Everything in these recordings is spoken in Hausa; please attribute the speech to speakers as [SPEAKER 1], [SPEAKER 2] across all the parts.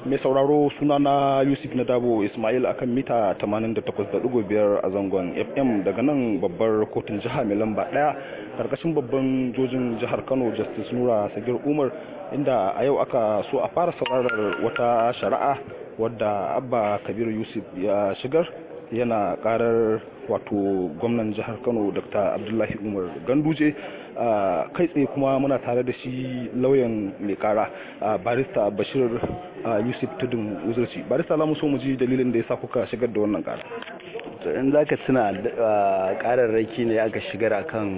[SPEAKER 1] mai sauraro sunana yusuf na dabo ismail akan mita 88.5 a zangon fm daga nan babbar kotun jiha mai lamba daya karkashin babban jojin jihar kano justice nura sagir umar inda a yau aka so a fara saurarar wata shari'a wadda abba kabir yusuf ya shigar yana karar wato gwamnan jihar kano dr abdullahi umar ganduje kai tsaye kuma muna tare da shi lauyan mai kara barista bashir yusuf tudun wuzurci barista za mu so mu ji dalilin da ya sa kuka shigar da wannan kara
[SPEAKER 2] in za ka tuna kararraki ne aka shigar akan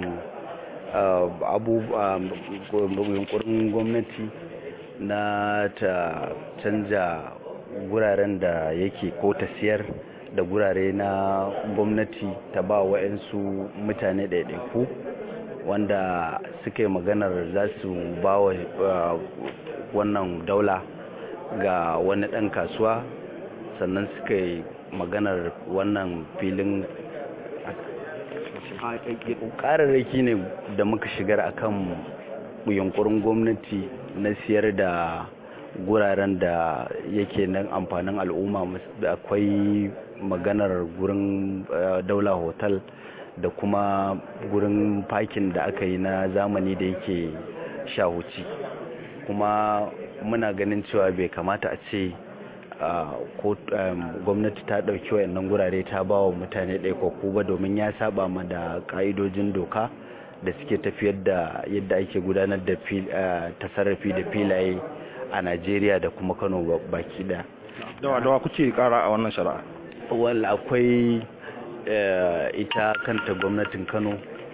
[SPEAKER 2] yunkurin gwamnati na ta canja guraren da yake ko ta siyar da gurare na gwamnati ta ba wa'yansu mutane ɗaiɗaiku wanda suka yi maganar za su ba wa wannan daula ga wani ɗan kasuwa sannan suka yi maganar wannan filin ƙararraki ne da muka shigar akan yunkurin gwamnati na siyar da guraren da yake nan amfanin al'umma akwai maganar gurin daula hotel da kuma gurin fakin da aka yi na zamani da yake shahuci kuma muna ganin cewa bai kamata a ce gwamnati ta ɗauki wayannan gurare ta ba wa mutane ɗaikwakku ba domin ya saba ma da ƙa'idojin doka da suke tafiyar da yadda ake gudanar da tasarrafi da filaye a najeriya da kuma kano baki daya
[SPEAKER 1] dawa dawa kuke kara a wannan shari'a
[SPEAKER 2] wal akwai ita kanta gwamnatin kano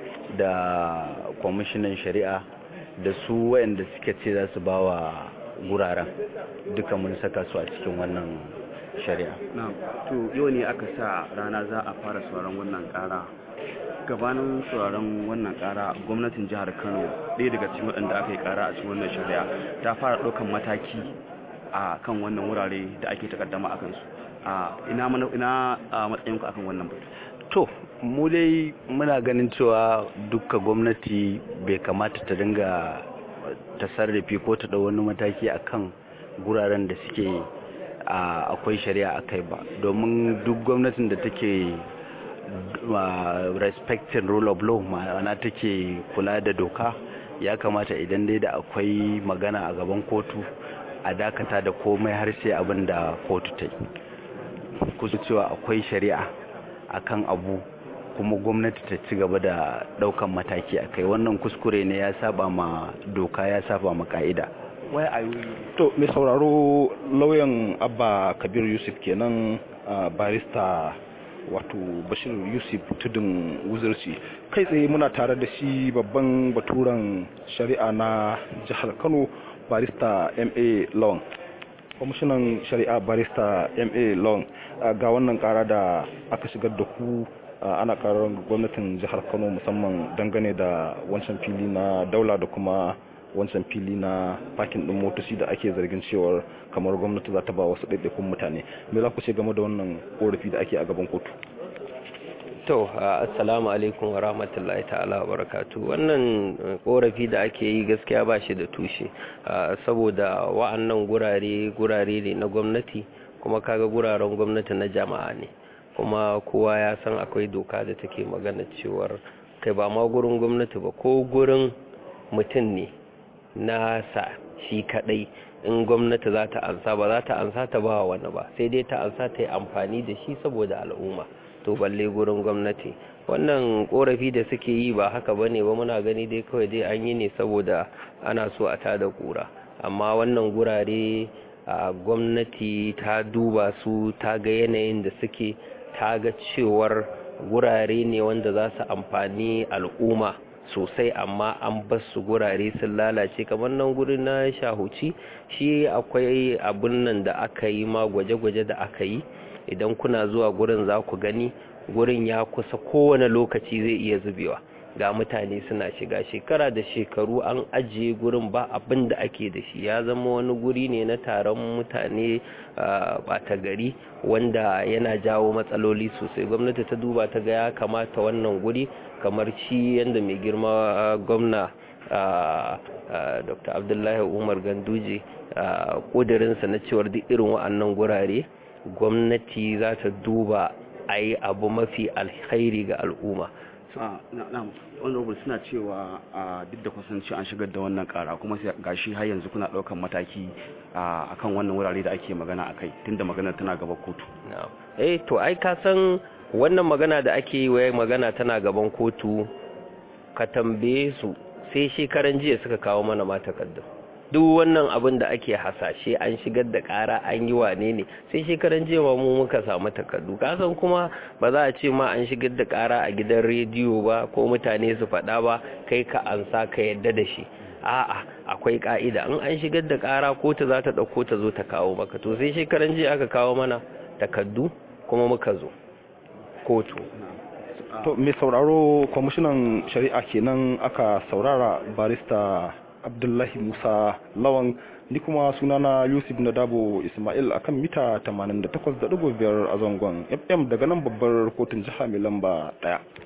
[SPEAKER 2] da kwamishinan shari'a da su wayanda suke ce za su ba wa guraren duka mun saka su a cikin wannan shari'a
[SPEAKER 3] to yau ne aka sa rana za a fara sauran wannan kara gabanin sauraron wannan kara gwamnatin jihar kano ɗaya daga cikin waɗanda aka yi kara a cikin wannan shari'a ta fara ɗaukan mataki a kan wannan wurare da ake takaddama a kansu ina matsayinku akan wannan batu
[SPEAKER 2] to mu dai muna ganin cewa dukka gwamnati bai kamata ta dinga tasarrafi ko ta ɗau wani mataki akan guraren da suke akwai shari'a a kai ba domin duk gwamnatin da take respecting rule of law ma'ana take kula da doka ya kamata idan dai da akwai magana a gaban kotu a dakata da komai har sai abin da kotu ta yi kusa cewa akwai shari'a akan abu kuma gwamnati ta ci gaba da daukan mataki a kai wannan kuskure ne ya saba ma doka ya saba ma ka'ida
[SPEAKER 3] wai a
[SPEAKER 1] to mai sauraro lauyan abba kabir yusuf kenan barista wato bashir yusuf tudun wuzurci kai tsaye muna tare da shi babban baturen shari'a na jihar kano barista ma long kwamishinan shari'a barista ma long ga wannan kara da aka shigar da ku ana karar gwamnatin jihar kano musamman dangane da wancan fili na daula da kuma wancan fili na fakin din motoci da ake zargin cewar kamar gwamnati za ta ba wasu ɗaiɗaikun mutane me za ku ce game da wannan korafi da ake a gaban kotu
[SPEAKER 4] to assalamu alaikum wa rahmatullahi ta'ala wa barakatu wannan korafi da ake yi gaskiya ba shi da tushe saboda wa'annan gurare gurare ne na gwamnati kuma kaga guraren gwamnati na jama'a ne kuma kowa ya san akwai doka da take magana cewar kai ba ma gurin gwamnati ba ko gurin mutum ne nasa shi kadai in gwamnati za ta ansa ba za ta ansa ta ba wani ba sai dai ta ansa ta yi amfani da shi saboda al'umma to balle gurin gwamnati wannan korafi da suke yi ba haka bane ba muna gani dai kawai dai an yi ne saboda ana so a tada kura amma wannan gurare a gwamnati ta duba su ta ga yanayin da suke ta ga cewar gurare ne wanda za su amfani al'umma sosai amma an basu gurare sun lalace kamar nan guri na shahuci shi akwai abun nan da aka yi ma gwaje-gwaje da aka yi idan kuna zuwa gurin za ku gani gurin ya kusa kowane lokaci zai iya zubewa ga mutane suna shiga shekara da shekaru an ajiye gurin ba abin da ake da shi ya zama wani guri ne na taron mutane bata gari wanda yana jawo matsaloli sosai gwamnati ta duba ta ga ya kamata wannan guri kamar shi yadda mai girma gwamna dr abdullahi umar ganduje ƙudurinsa na cewar duk irin wa'annan gurare gwamnati za ta duba a yi abu mafi alkhairi ga al'umma
[SPEAKER 3] honorable suna cewa duk da kusanci an shigar da wannan kara kuma gashi har yanzu kuna daukan mataki akan wannan wurare da ake magana akai tunda magana tana gaban kotu
[SPEAKER 4] eh to ai ka san wannan magana da ake yi wai magana tana gaban kotu ka tambaye su sai shekaran jiya suka kawo mana ma takardun duk wannan abin da ake hasashe an shigar da ƙara an yi wane ne sai shekaran jiya ma mu muka samu takardu kasan kuma ba za a ce ma an shigar da ƙara a gidan rediyo ba ko mutane su faɗa ba kai ka ansa ka yadda da shi a'a akwai ka'ida in an shigar da ƙara kotu za ta ɗauko ta zo ta kawo maka to sai shekaran jiya aka kawo mana takardu kuma muka zo kotu
[SPEAKER 1] to mai sauraro kwamishinan shari'a kenan aka saurara barista abdullahi musa lawan ni kuma sunana yusuf nadabo ismail akan mita 88.5 a zangon fm daga nan babbar kotun jiha mai lamba daya